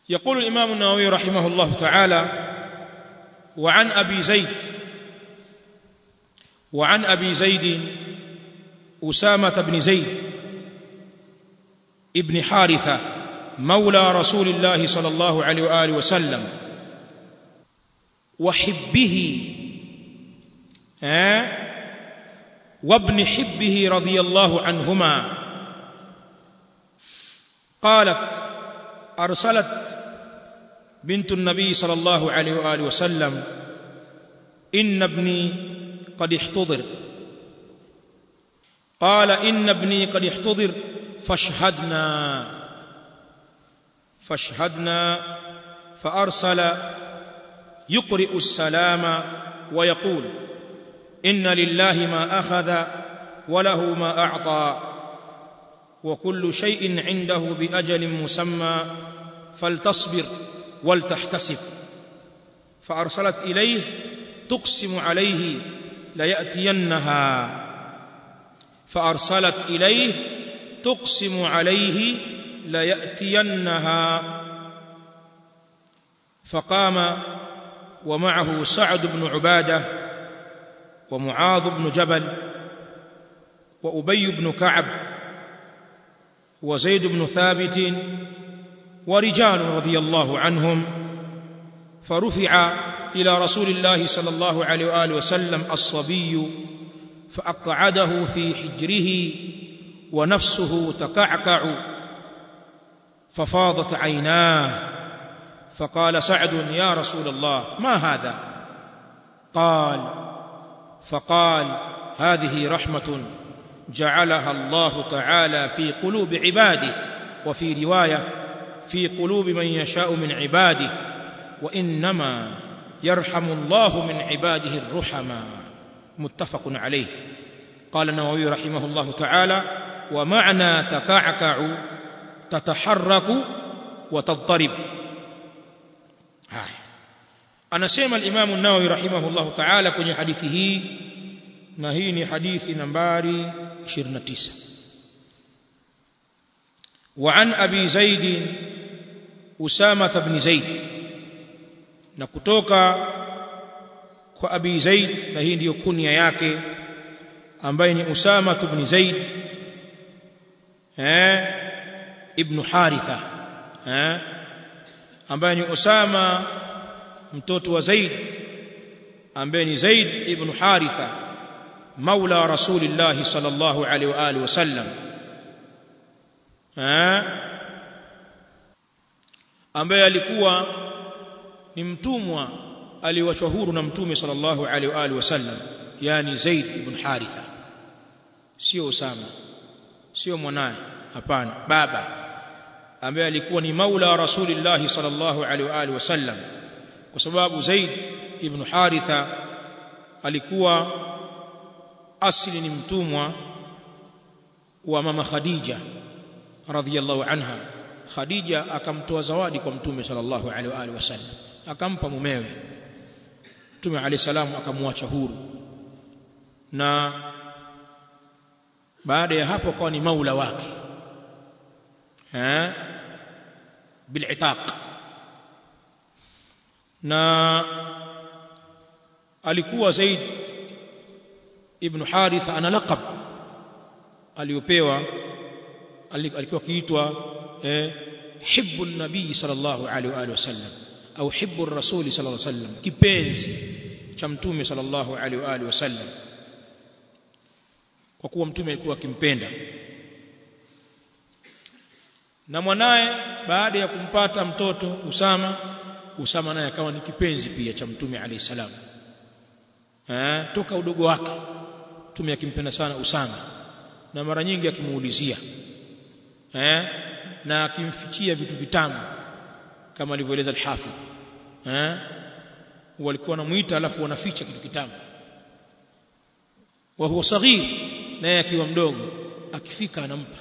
يقول الإمام النووي رحمه الله تعالى وعن أبي زيد وعن أبي زيد أسامة بن زيد ابن حارثة مولى رسول الله صلى الله عليه وآله وسلم وحبه ها وابن حبه رضي الله عنهما قالت أرسلت بنت النبي صلى الله عليه وآله وسلم إن ابني قد احتضر قال إن ابني قد احتضر فاشهدنا فاشهدنا فأرسل يقرئ السلام ويقول إن لله ما أخذ وله ما أعطى وكل شيء عنده بأجل مسمى فلتصبر ولتحتسب فأرسلت إليه تقسم عليه ليأتينها فأرسلت إليه تقسم عليه ليأتينها فقام ومعه سعد بن عباده ومعاذ بن جبل وأبي بن كعب وزيد بن ثابت ورجال رضي الله عنهم فرفع إلى رسول الله صلى الله عليه وآله وسلم الصبي فأقعده في حجره ونفسه تكعكع ففاضت عيناه فقال سعد يا رسول الله ما هذا قال فقال هذه رحمة جعلها الله تعالى في قلوب عباده وفي رواية في قلوب من يشاء من عباده وإنما يرحم الله من عباده الرحماء متفق عليه قال النووي رحمه الله تعالى ومعنى تكعكع تتحرك وتضطرب هاي anasema al-Imam an-Nawawi rahimahullahu ta'ala kwenye hadithi hii na hii ni hadithi nambari 29 وعن أبي زيد أسامة بن زيد na kutoka kwa Abi Zaid na hii ndiyo kunya yake ambaye ni Usama ibn Zaid eh ibn Haritha eh ambaye ni Usama mtoto wa Zaid ambaye ni Zaid ibn Haritha maula rasulillah sallallahu alaihi wa alihi wasallam eh ambaye alikuwa ni mtumwa aliwachwa huru na mtume sallallahu alaihi wa alihi wasallam yani Zaid ibn Haritha sio Usama sio mwanae hapana baba ambaye alikuwa ni maula rasulillah sallallahu alaihi wa alihi wasallam kwa sababu Zaid ibn Haritha alikuwa asili ni mtumwa wa mama Khadija radhiyallahu anha Khadija akamtoa zawadi kwa mtume sallallahu alaihi wa alihi wasallam akampa mumewe mtume alayhi salamu akamwacha huru na baada ya hapo akawa ni maula wake eh bil'itaq na alikuwa Zaid ibn Haritha ana laqab aliyopewa alikuwa kiitwa eh hibbu nabii sallallahu alaihi wa alihi wasallam au hibbu rasul sallallahu alaihi wasallam kipenzi cha mtume sallallahu alaihi wa alihi wasallam kwa kuwa mtume alikuwa akimpenda na mwanaye baada ya kumpata mtoto Usama Usama naye akawa ni kipenzi pia cha mtume alayhi salam eh toka udogo wake mtume akimpenda sana Usama na mara nyingi akimuulizia eh na akimfichia vitu vitamu kama alivyoeleza al-Hafidh eh walikuwa wanamuita alafu wanaficha kitu kitamu wa huwa saghir naye akiwa mdogo akifika anampa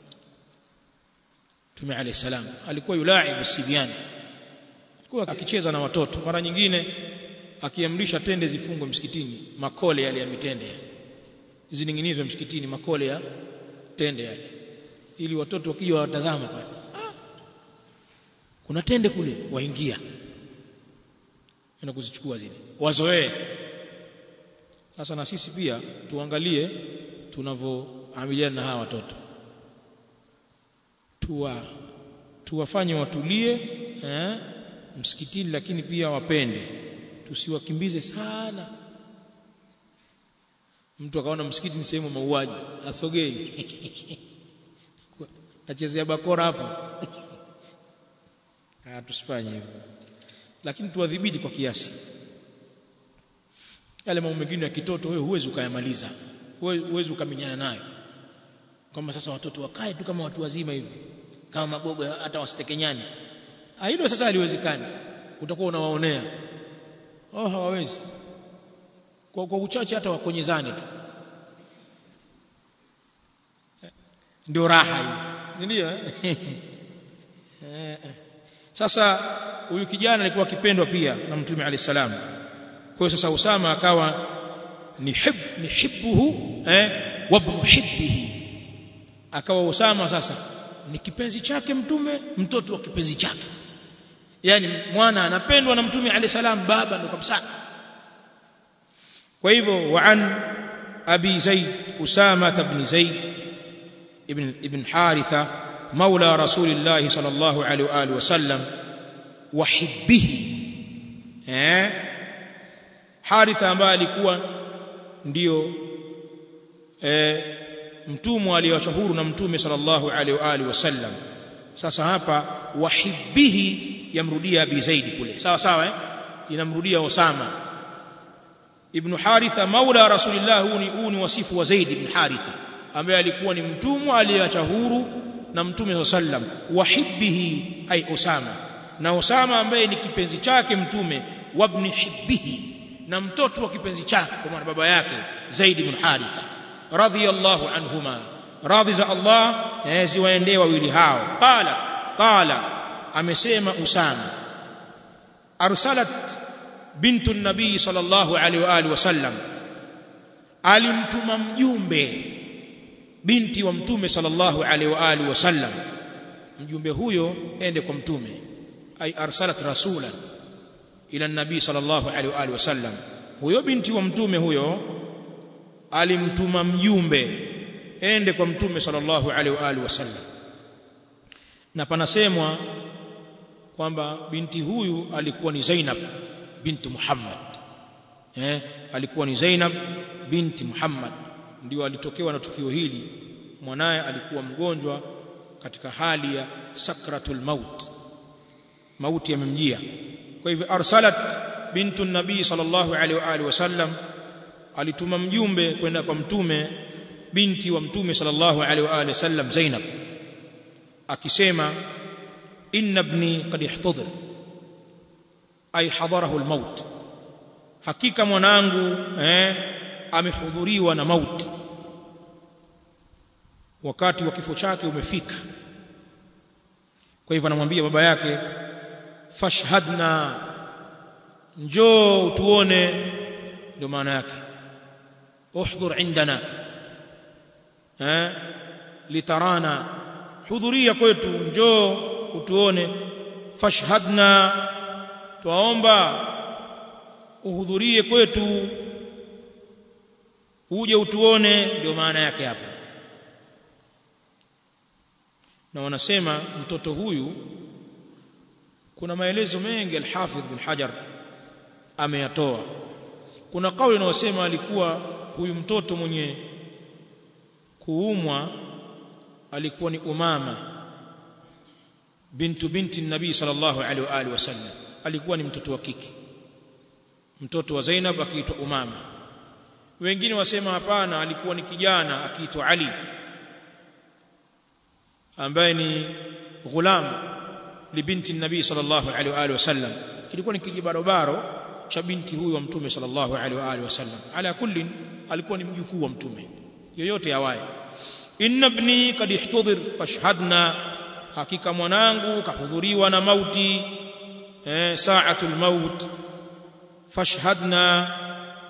Mtume alayhi salam alikuwa yulaibu sibiani alikuwa akicheza na watoto mara nyingine akiamrisha tende zifungwe msikitini makole yale ya mitende zining'inizwe msikitini makole ya tende yale ili watoto wakija watazama pale kuna tende kule waingia enda kuzichukua zile wazoee sasa na sisi pia tuangalie tunavyoamiliana na hawa watoto tuwa tuwafanye watulie eh, msikitini lakini pia wapende tusiwakimbize sana mtu akaona msikiti ni sehemu mauaji asogei nachezea bakora hapo ah tusifanye hivyo lakini tuwadhibiti kwa kiasi yale mambo mengine ya kitoto wewe huwezi ukayamaliza huwezi ukaminyana nayo kama sasa watoto wakae tu kama watu wazima hivi kama magogo hata wasitekenyani hilo sasa haliwezekani utakuwa unawaonea oh hawawezi kwa, kwa uchache hata wakonyezane tu ndio raha hii ndio sasa huyu kijana alikuwa akipendwa pia na mtume alayhi salam kwa hiyo sasa Usama akawa ni hib ni hibbuhu eh wa ibn hibbihi akawa Usama sasa ni kipenzi chake mtume mtoto wa kipenzi chake yani mwana anapendwa na mtume alayhi salam baba ndo kabisa kwa hivyo wa an abi zaid usama ibn zaid ibn ibn haritha مولى رسول الله صلى الله عليه واله وسلم وحبه eh haritha ambaye alikuwa ndio eh mtumwa aliyeachwa huru na mtume sallallahu alaihi wa alihi wasallam sasa hapa wahibbihi yamrudia abi zaid kule sawa sawa eh inamrudia usama ibn haritha maula rasulillah huu ni huu ni wasifu wa zaid ibn haritha ambaye alikuwa ni mtumwa aliyeachwa huru na mtume sallam wahibbihi ay usama na usama ambaye ni kipenzi chake mtume wabni hibbihi na mtoto wa kipenzi chake kwa maana baba yake zaid ibn haritha radhiyallahu anhuma radhi za Allah ziwaendee wawili hao qala qala amesema usama arsalat bintu nabii sallallahu alaihi wa alihi wasallam alimtuma mjumbe binti wa mtume sallallahu alaihi wa alihi wasallam mjumbe huyo ende kwa mtume ay arsalat rasulan ila nabii sallallahu alaihi wa alihi wasallam huyo binti wa mtume huyo alimtuma mjumbe ende kwa mtume sallallahu alaihi wa alihi wasallam na panasemwa kwamba binti huyu alikuwa ni Zainab binti Muhammad eh alikuwa ni Zainab binti Muhammad ndio alitokewa na tukio hili mwanaye alikuwa mgonjwa katika hali ya sakratul maut mauti yamemjia kwa hivyo arsalat bintu nabii sallallahu alaihi wa alihi wasallam alituma mjumbe kwenda kwa mtume binti wa mtume sallallahu alaihi wa alihi wasallam Zainab akisema inna ibni qad ihtadir ay hadarahu almaut hakika mwanangu eh amehudhuriwa na mauti wakati wa kifo chake umefika kwa hivyo anamwambia baba yake fashhadna njoo tuone ndio maana yake uhdhur indana eh litarana hudhuria kwetu njoo utuone fashhadna twaomba uhudhurie kwetu uje utuone ndio maana yake hapa na wanasema mtoto huyu kuna maelezo mengi al-Hafidh bin Hajar ameyatoa kuna kauli inayosema alikuwa huyu mtoto mwenye kuumwa alikuwa ni Umama bintu binti nabii sallallahu alaihi wa alihi wasallam alikuwa ni mtoto wa kike mtoto wa Zainab akiitwa Umama wengine wasema hapana alikuwa ni kijana akiitwa Ali ambaye ni ghulam libinti nabii sallallahu alaihi wa alihi wasallam ilikuwa ni kijibarobaro cha binti huyu wa mtume sallallahu alaihi wa alihi wasallam ala kullin alikuwa ni mjukuu wa mtume yoyote awaye inna ibni kad ihtudir fashhadna hakika mwanangu kahudhuriwa na mauti eh sa'atul maut fashhadna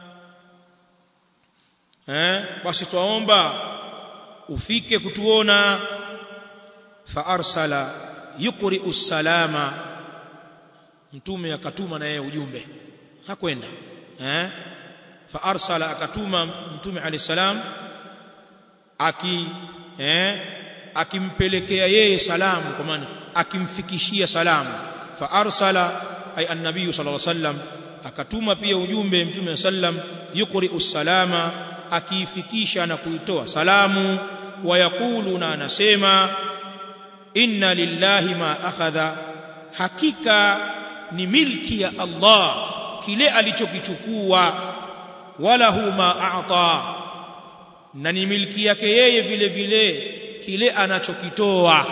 eh basi twaomba ufike kutuona fa arsala yuqri'u salama mtume akatuma na yeye ujumbe hakwenda eh fa arsala akatuma mtume alayhi salam aki eh akimpelekea yeye salamu kwa maana akimfikishia salamu fa arsala ay an-nabiy sallallahu alayhi wasallam akatuma pia ujumbe mtume sallam yuqri'u salama akiifikisha na kuitoa salamu wayaqulu na anasema inna lillahi ma akhadha hakika ni milki ya Allah kile alichokichukua wala hu ma a'ta na ni milki yake yeye vile vile kile anachokitoa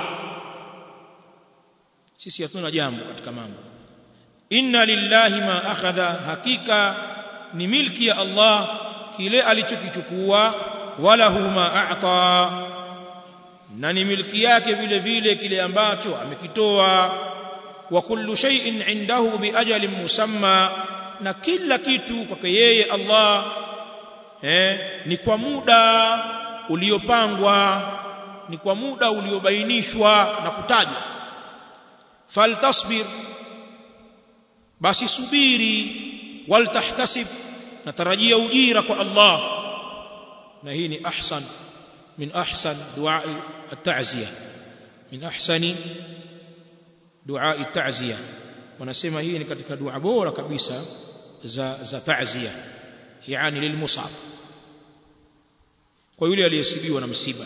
sisi hatuna jambo katika mambo inna lillahi ma akhadha hakika ni milki ya Allah kile alichokichukua wala hu ma a'ta na ni milki yake vile vile kile ambacho amekitoa wa kullu shay'in indahu bi ajalin musamma na kila kitu kwake yeye Allah eh ni kwa muda uliopangwa ni kwa muda uliobainishwa na kutajwa faltasbir basi subiri waltahtasib natarajia ujira kwa Allah na hii ni ahsan min ahsan duai at-ta'ziya min ahsani duai at-ta'ziya wanasema hii ni katika dua bora kabisa za za ta'ziya yani lilmusab kwa yule aliyesibiwa na msiba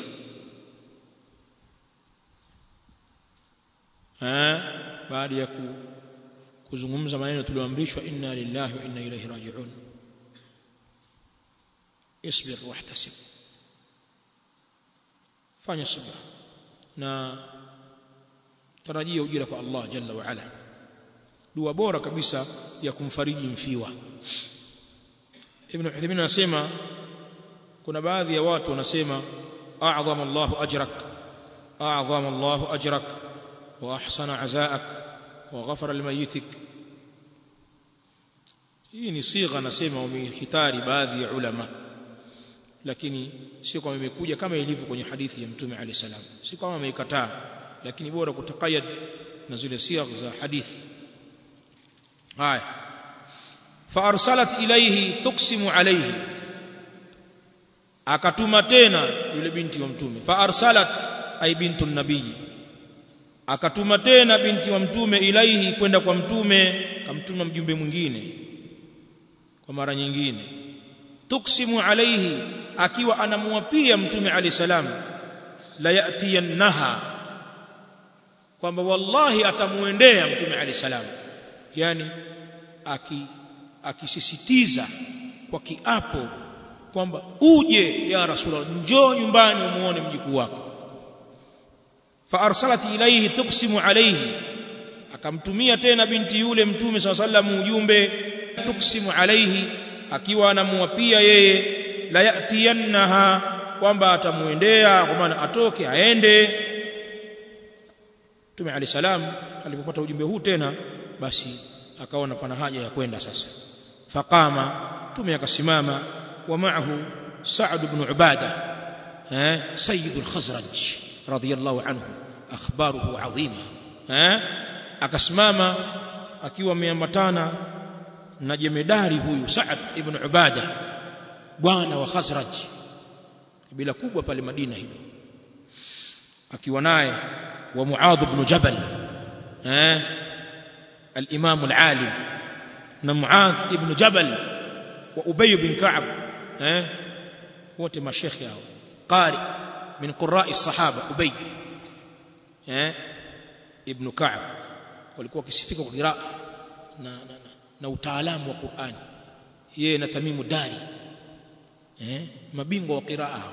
eh baada ya kuzungumza maneno tulioamrishwa inna lillahi wa inna ilayhi raji'un isbir wahtasib fanya subra na tarajia ujira kwa Allah jalla wa ala dua bora kabisa ya kumfariji mfiwa Ibn Uthaymeen anasema kuna baadhi ya watu wanasema a'zama Allahu ajrak a'zama Allahu ajrak wa ahsana azaak wa ghafara limayitik hii ni sigha nasema wamehitari baadhi ya ulama lakini sio kama imekuja kama ilivyo kwenye hadithi ya mtume ali salam si kama ameikataa lakini bora kutakayad na zile sigha za hadithi haya faarsalat ilayhi tuksimu alayhi akatuma tena yule binti wa mtume faarsalat ay bintu nabii akatuma tena binti wa mtume ilaihi kwenda kwa mtume kamtuma mjumbe mwingine kwa mara nyingine tuksimu alayhi akiwa anamuapia mtume ali salam la yatiyannaha kwamba wallahi atamuendea mtume ali salam yani aki akisisitiza kwa kiapo kwamba uje ya rasulullah njoo nyumbani umuone mjukuu wako fa arsalat ilayhi tuksimu alayhi akamtumia tena binti yule mtume sallallahu ujumbe tuksimu alayhi akiwa anamuapia yeye la yatiyannaha kwamba atamuendea kwa maana atoke aende Mtume Ali salam alipopata ujumbe huu tena basi akaona pana haja ya kwenda sasa faqama Mtume akasimama wa ma'ahu Sa'd ibn Ubada eh sayyid al-Khazraj radiyallahu anhu akhbaruhu adhima eh akasimama akiwa ameambatana na jemedari huyu Sa'd ibn Ubada bwana wa Khazraj kabila kubwa pale Madina hilo akiwa naye wa Muadh ibn Jabal eh al-Imam al-Alim na Muadh ibn Jabal wa Ubay bin Ka'b eh wote mashekhi hao qari min qurra'i sahaba Ubay eh ibn Ka'b walikuwa wakisifika kwa qiraa na, na, na, na utaalamu wa Qur'ani yeye na Tamimu Dari eh mabingwa wa qiraa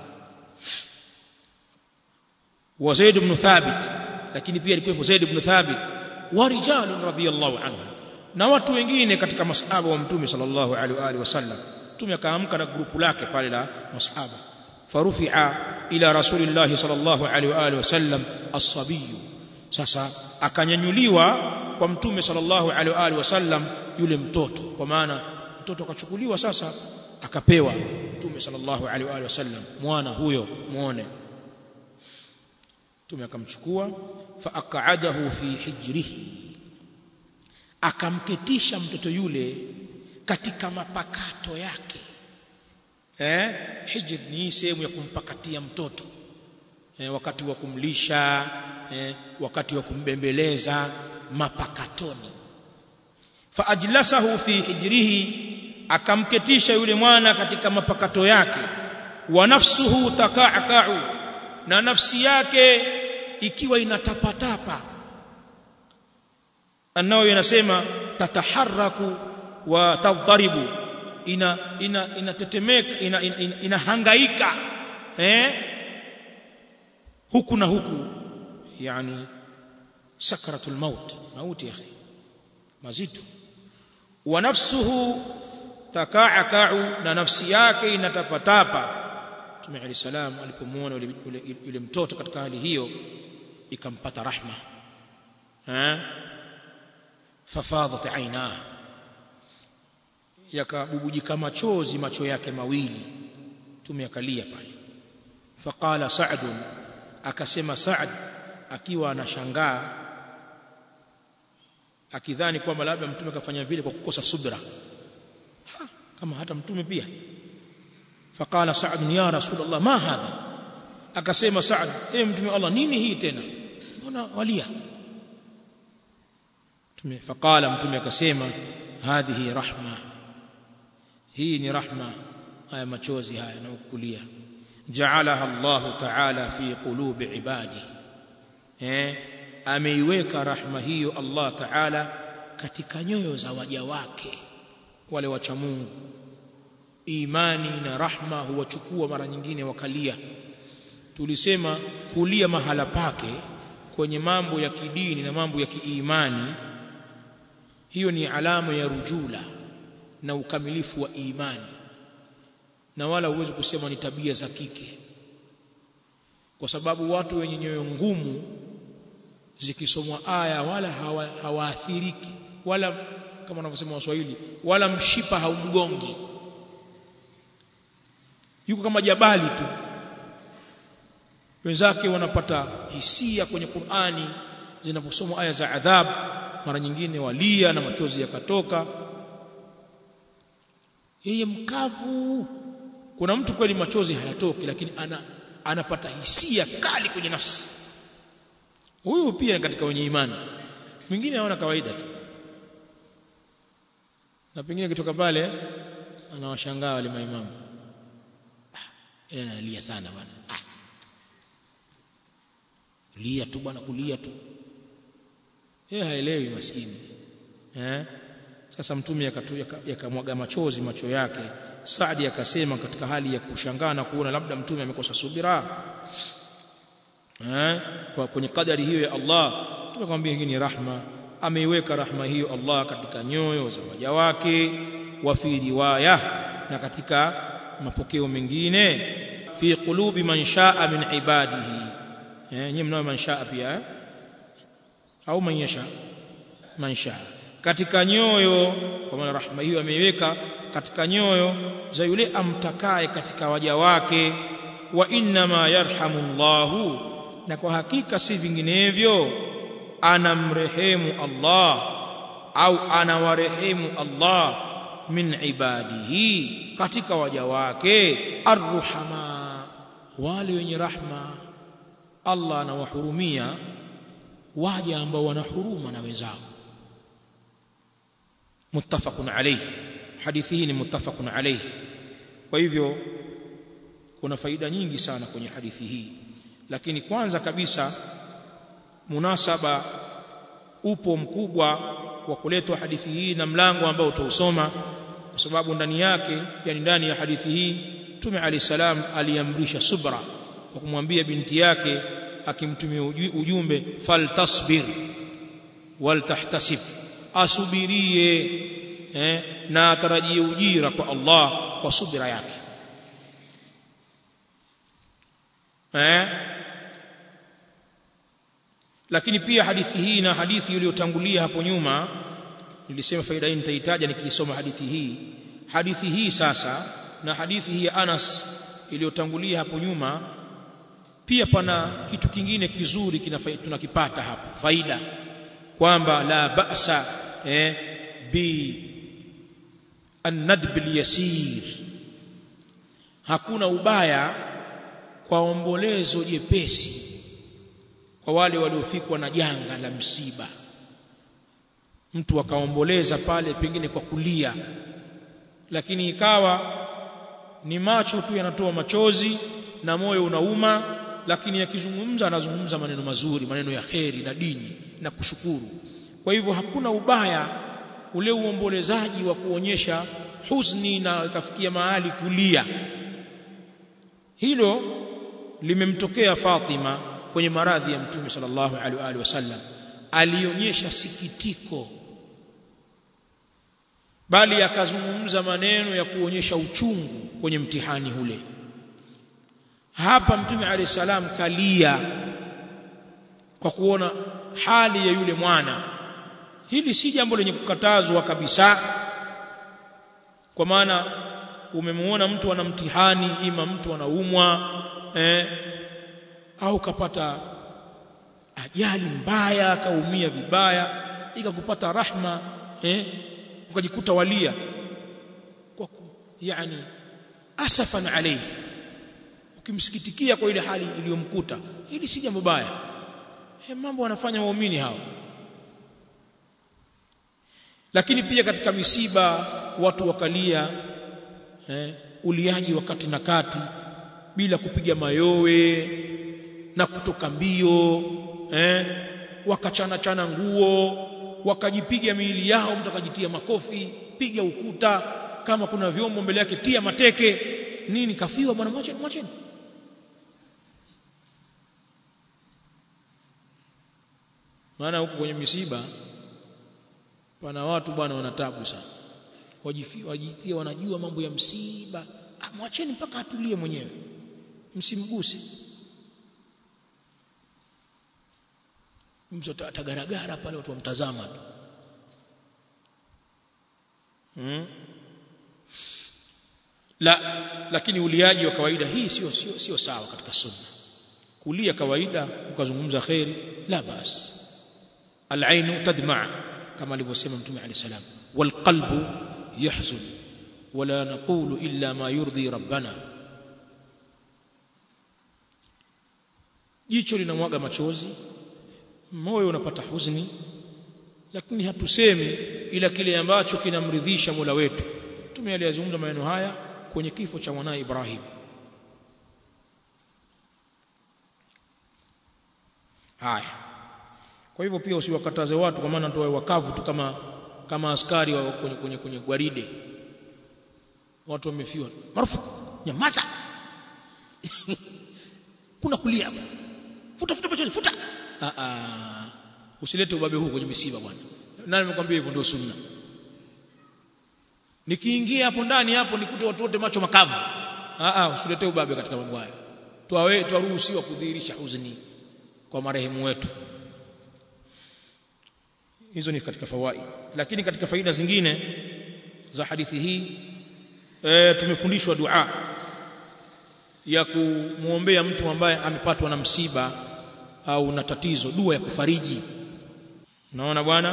wa Zaid ibn Thabit lakini pia alikuwa Zaid ibn Thabit wa rijalun radhiyallahu anhu na watu wengine katika masahaba wa mtume sallallahu alaihi wa alihi wasallam mtume akaamka na grupu lake pale la masahaba farufi'a ila rasulillahi sallallahu alaihi wa alihi wasallam as-sabiy sasa akanyanyuliwa kwa mtume sallallahu alaihi wa alihi wasallam yule mtoto kwa maana mtoto akachukuliwa sasa akapewa mtume sallallahu alaihi wa alihi wasallam mwana huyo muone mtume akamchukua fa aq'adahu fi hijrihi akamketisha mtoto yule katika mapakato yake eh hijr ni sehemu ya kumpakatia mtoto eh, wakati wa kumlisha eh, wakati wa kumbembeleza mapakatoni fa ajlasahu fi hijrihi akamketisha yule mwana katika mapakato yake wa nafsuhu takakau na nafsi yake ikiwa inatapatapa anao yanasema tataharaku wa tadharibu ina ina inatetemeka ina, ina, ina, inahangaika eh huku na huku yani sakratul maut mauti ya akhi mazito wa nafsuhu takaakau na nafsi yake inatapatapa Mtume Ali salam alipomuona yule, yule, yule mtoto katika hali hiyo ikampata rahma eh fafadat aina yakabubujika machozi macho yake mawili Mtume akalia pale faqala Sa'd akasema Sa'd akiwa anashangaa akidhani kwamba labda mtume kafanya vile kwa kukosa subra ha, kama hata mtume pia faqala Sa'd ya rasulullah ma hadha akasema Sa'd eh mtume Allah nini hii tena mbona walia mtume faqala mtume akasema hadhihi rahma hii ni rahma haya machozi haya na ukulia ja'alaha Allah ta'ala fi qulubi ibadi eh ameiweka rahma hiyo Allah ta'ala katika nyoyo za waja wake wale wacha Mungu imani na rahma huwachukua mara nyingine wakalia tulisema kulia mahala pake kwenye mambo ya kidini na mambo ya kiimani hiyo ni alama ya rujula na ukamilifu wa imani na wala huwezi kusema ni tabia za kike kwa sababu watu wenye nyoyo ngumu zikisomwa aya wala hawaathiriki hawa wala kama wanavyosema waswahili wala mshipa haumgongi yuko kama jabali tu wenzake wanapata hisia kwenye Qur'ani zinaposomwa aya za adhab mara nyingine walia na machozi yakatoka yeye mkavu kuna mtu kweli machozi hayatoki lakini ana anapata hisia kali kwenye nafsi huyu pia katika wenye imani mwingine haona kawaida tu na pengine kitoka pale anawashangaa wale maimamu ah, ile analia sana bwana ah. lia tu bwana kulia tu yeye haelewi maskini eh sasa mtume yakamwaga yaka machozi macho yake Saadi akasema katika hali ya kushangaa na kuona labda mtume amekosa subira eh kwa kwenye kadari hiyo ya Allah tumekwambia hii ni rahma ameiweka rahma hiyo Allah katika nyoyo za waja wake wa fi riwaya na katika mapokeo mengine fi qulubi man shaa min ibadihi eh nyinyi mnao man shaa pia eh? au man yasha man shaa katika nyoyo kwa maana rahma hiyo ameiweka katika nyoyo za yule amtakaye katika waja wake wa inna ma yarhamu Allahu na kwa hakika si vinginevyo anamrehemu Allah au anawarehemu Allah min ibadihi katika waja wake arruhama wale wenye rahma Allah anawahurumia waja ambao wana huruma na wenzao muttafaqun alayhi hadithi hii ni muttafaqun alayhi kwa hivyo kuna faida nyingi sana kwenye hadithi hii lakini kwanza kabisa munasaba upo mkubwa wa kuletwa hadithi hii na mlango ambao utausoma kwa sababu ndani yake yani ndani ya hadithi hii Mtume Ali salam aliamrisha subra kwa kumwambia binti yake akimtumia ujumbe faltasbir waltahtasib asubirie eh, na atarajie ujira kwa Allah kwa subira yake eh lakini pia hadithi hii na hadithi iliyotangulia hapo nyuma nilisema faida hii nitaitaja nikisoma hadithi hii hadithi hii sasa na hadithi hii ya Anas iliyotangulia hapo nyuma pia pana kitu kingine kizuri tunakipata hapa faida kwamba la ba'sa eh, bi an-nadb al-yasir hakuna ubaya kwa ombolezo jepesi kwa wale waliofikwa na janga la msiba mtu akaomboleza pale pengine kwa kulia lakini ikawa ni macho tu yanatoa machozi na moyo unauma lakini akizungumza anazungumza maneno mazuri maneno ya kheri na dini na kushukuru kwa hivyo hakuna ubaya ule uombolezaji wa kuonyesha huzuni na ikafikia mahali kulia hilo limemtokea Fatima kwenye maradhi ya Mtume sallallahu alaihi wasallam alionyesha sikitiko bali akazungumza maneno ya kuonyesha uchungu kwenye mtihani ule hapa mtume alayhi salam kalia kwa kuona hali ya yule mwana hili si jambo lenye kukatazwa kabisa kwa maana umemuona mtu ana mtihani ima mtu anaumwa eh, au kapata ajali mbaya akaumia vibaya ikakupata rahma eh, ukajikuta walia kwa yani asafan alayhi ukimsikitikia kwa ile hali iliyomkuta hili si jambo baya eh, mambo wanafanya waumini hao lakini pia katika misiba watu wakalia eh, uliaji wakati na kati bila kupiga mayowe na kutoka mbio eh, wakachana chana nguo wakajipiga miili yao mtu akajitia makofi piga ukuta kama kuna vyombo mbele yake tia mateke nini kafiwa bwana mwacheni mwacheni maana huko kwenye misiba pana watu bwana wanatabu sana wajitia wanajua mambo ya msiba ah, mwacheni mpaka atulie mwenyewe msimguse mtu atagaragara pale watu wamtazama tu hmm? la lakini uliaji wa kawaida hii sio sio sio sawa katika sunna kulia kawaida ukazungumza khairi la bas al-ainu tadma kama alivyosema mtume alayhi salam wal qalbu yahzun wala naqulu illa ma yurdi rabbana jicho linamwaga machozi moyo unapata huzuni lakini hatusemi ila kile ambacho kinamridhisha Mola wetu mtume aliyazungumza maneno haya kwenye kifo cha mwanae Ibrahim haya kwa hivyo pia usiwakataze watu kwa maana ndio wakavu tu kama kama askari wa kwenye kwenye, kwenye gwaride watu wamefiwa marufuku nyamaza kuna kulia futa futa machozi futa ah ah usilete ubabe huu kwenye misiba bwana nani amekwambia hivyo ndio sunna nikiingia hapo ndani hapo nikute watu wote macho makavu ah ah usilete ubabe katika mambo haya tuawe tuaruhusiwa kudhihirisha huzuni kwa marehemu wetu hizo ni katika fawaid lakini katika faida zingine za hadithi hii e, tumefundishwa dua ya kumwombea mtu ambaye amepatwa na msiba au na tatizo dua ya kufariji naona bwana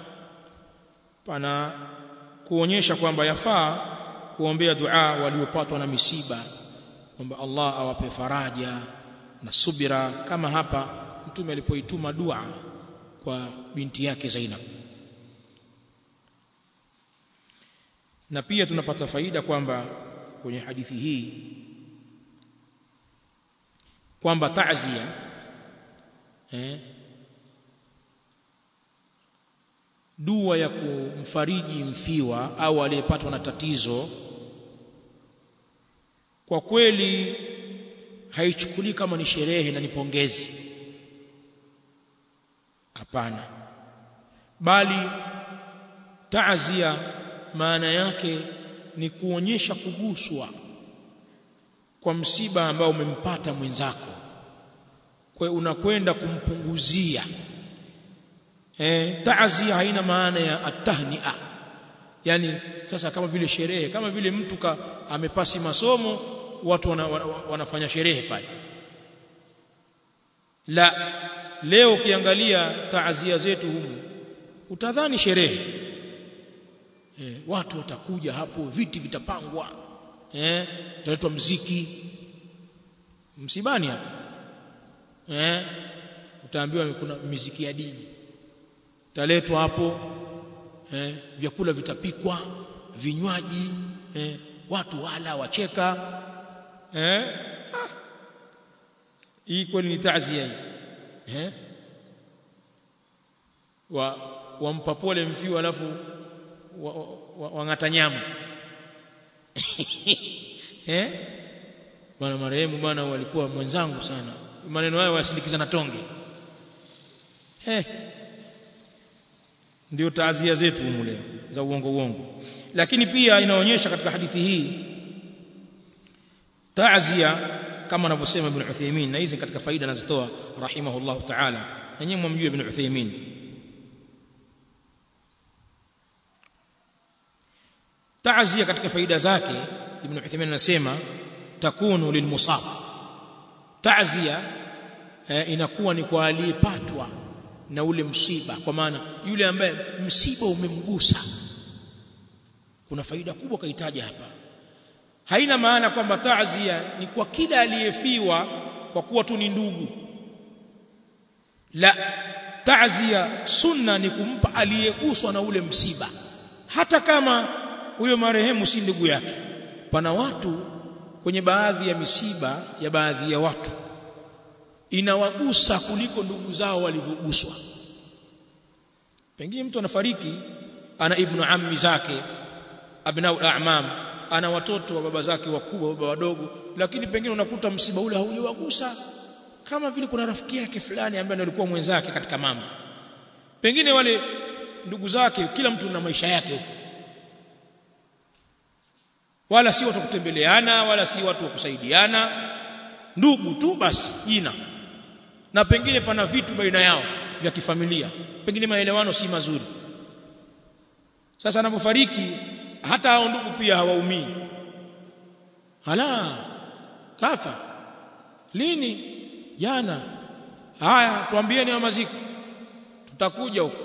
pana kuonyesha kwamba yafaa kuombea dua waliopatwa na misiba kwamba Allah awape faraja na subira kama hapa mtume alipoituma dua kwa binti yake Zainab na pia tunapata faida kwamba kwenye hadithi hii kwamba ta'zia eh, dua ya kumfariji mfiwa au aliyepatwa na tatizo kwa kweli haichukulii kama ni sherehe na ni pongezi hapana bali taazia maana yake ni kuonyesha kuguswa kwa msiba ambao umempata mwenzako kwa unakwenda kumpunguzia eh taazia haina maana ya atahnia yani sasa kama vile sherehe kama vile mtu ka, amepasi masomo watu wana, wana, wanafanya sherehe pale la leo ukiangalia taazia zetu humu utadhani sherehe eh, watu watakuja hapo viti vitapangwa eh utaletwa mziki msibani hapo eh utaambiwa kuna miziki ya dini taletwa hapo eh vyakula vitapikwa vinywaji eh watu wala wacheka eh ah. hii kweli ni taazia hii eh wa wampa pole mfiwa alafu wang'ata wa, wa nyama eh bwana marehemu bwana walikuwa mwenzangu sana maneno hayo wasindikiza na tonge eh ndio taazia zetu humu leo za uongo uongo lakini pia inaonyesha katika hadithi hii taazia kama anavyosema ibn Uthaymeen na hizi katika faida anazitoa rahimahullah ta'ala na nyinyi mwamjue ibn Uthaymeen taazia katika faida zake ibn Uthaymeen anasema takunu lilmusab taazia eh, inakuwa ni kwa aliyepatwa na ule msiba kwa maana yule ambaye msiba umemgusa kuna faida kubwa kaitaja hapa haina maana kwamba taazia ni kwa kila aliyefiwa kwa kuwa tu ni ndugu la taazia sunna ni kumpa aliyeguswa na ule msiba hata kama huyo marehemu si ndugu yake pana watu kwenye baadhi ya misiba ya baadhi ya watu inawagusa kuliko ndugu zao walivyoguswa pengine mtu anafariki ana ibnu ammi zake abnau a'mam ana watoto wa baba zake wakubwa baba wadogo lakini pengine unakuta msiba ule haujawagusa kama vile kuna rafiki yake fulani ambaye alikuwa mwenzake katika mambo pengine wale ndugu zake kila mtu na maisha yake huko wala si watu kutembeleana wala si watu wa kusaidiana ndugu tu basi jina na pengine pana vitu baina yao vya kifamilia pengine maelewano si mazuri sasa anapofariki hata hao ndugu pia hawaumii hala kafa lini jana haya tuambieni wa maziko tutakuja huko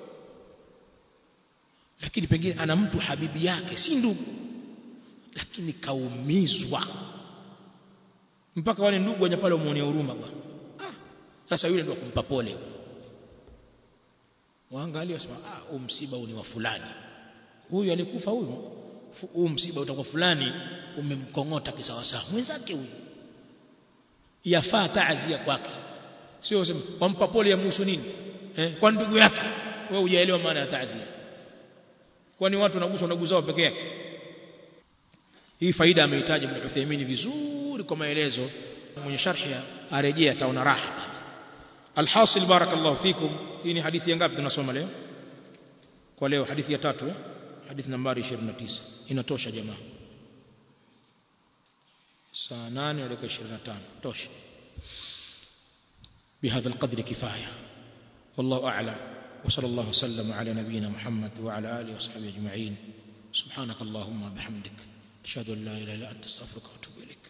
lakini pengine ana mtu habibi yake si ndugu lakini kaumizwa mpaka wale ndugu waje pale umuonea huruma bwana ah sasa yule ndio kumpa pole waangalie wasema ah huu msiba huu ni wa fulani huyu alikufa huyu huu msiba utakuwa fulani umemkongota kisawasawa mwenzake huyu yafaa taazia kwake sio useme wampa pole ya muhusu nini eh kwa ndugu yake wewe hujaelewa maana ya taazia kwani watu wanaguswa ndugu zao peke yake hii faida amehitaji Ibn Uthaymeen vizuri kwa maelezo mwenye sharhi arejea ataona raha alhasil barakallahu fikum hii ni hadithi ya ngapi tunasoma leo kwa leo hadithi ya tatu eh? hadithi nambari 29 inatosha jamaa saa 8 na dakika 25 tosha بهذا القدر كفايه والله اعلم وصلى الله وسلم على نبينا محمد وعلى اله وصحبه اجمعين سبحانك اللهم وبحمدك اشهد ان لا اله الا انت استغفرك واتوب اليك